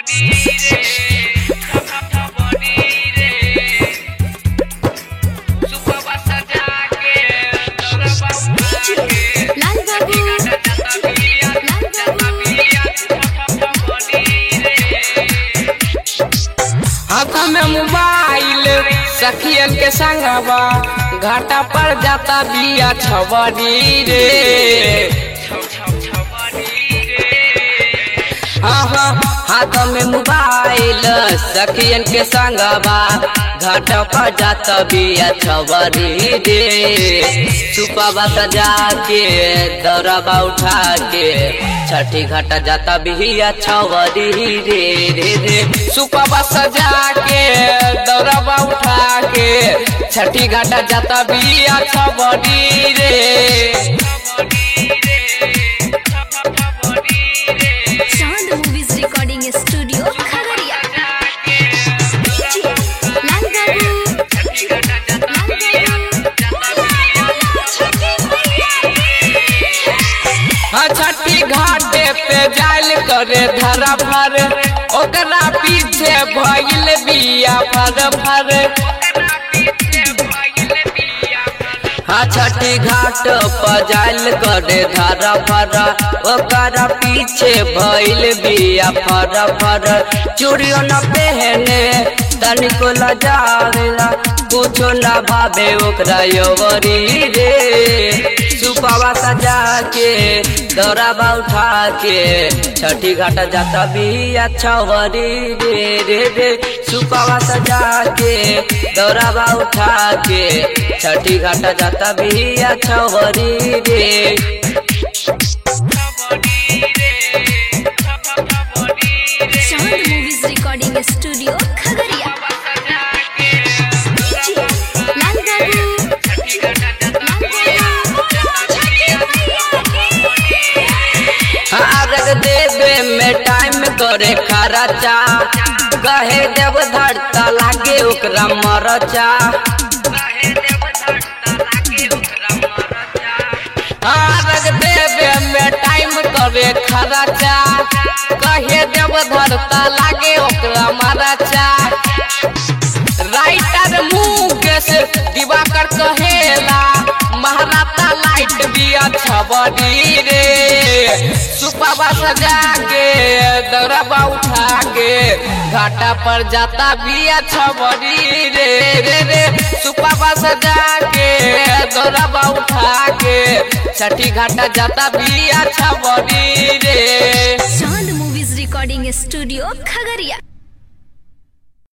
लाल बाबू लाल हाथ में मोबाइल सखियन के संगवा घाटा पर जाता बिया छबरी रे हाँ हाँ हाथ में मोबाइल सखियन के संगवा घाटा पर जाता बिया छबरी रे सुपवा सजा के दौड़ावा उठा के छठी घाटा जाता बिया छवरी रे रे रे सुपवा सजा के दौड़ावा उठा के छठी घाटा जाता बिया छवरी रे Chand movies recording studio Khagaria Lal Babu हाँ, छठी घाटे पे जाल करे धरा भर ओकरा पीछे भइल बिया फर फर हाँ छठी घाट पर जाल करे धरा भर ओकरा पीछे भइल बिया फर फर चूड़ियों न पहने तनिको लजावेला कुछो न भावे ओकरा योवरी रे सुपावा सजा के दौरावा उठा के छठी घाट जाता भी अच्छा वरी रे रे रे सुपावा सजा के दौरावा उठा के छठी घाट जाता भी अच्छा वरी रे Chand movies recording studio Khagaria Lal Babu अर्घ देवे में टाइम करे खर्चा कहे देव धरता लागे ओकरा मरचा अर्घ देवे में टाइम करे खर्चा कहे देव धरता लागे ओकरा मरचा राइटर मुकेश दिवाकर कहेला महाराता लाइट भी अच्छा बनी रे सुपावा सजा के दौड़ावा उठा के घाटा पर जाता भी अच्छा बनी रे रे रे सुपावा सजा के दौड़ावा उठा के छठी घाटा जाता भी अच्छा बनी रे Chand movies recording studio Khagaria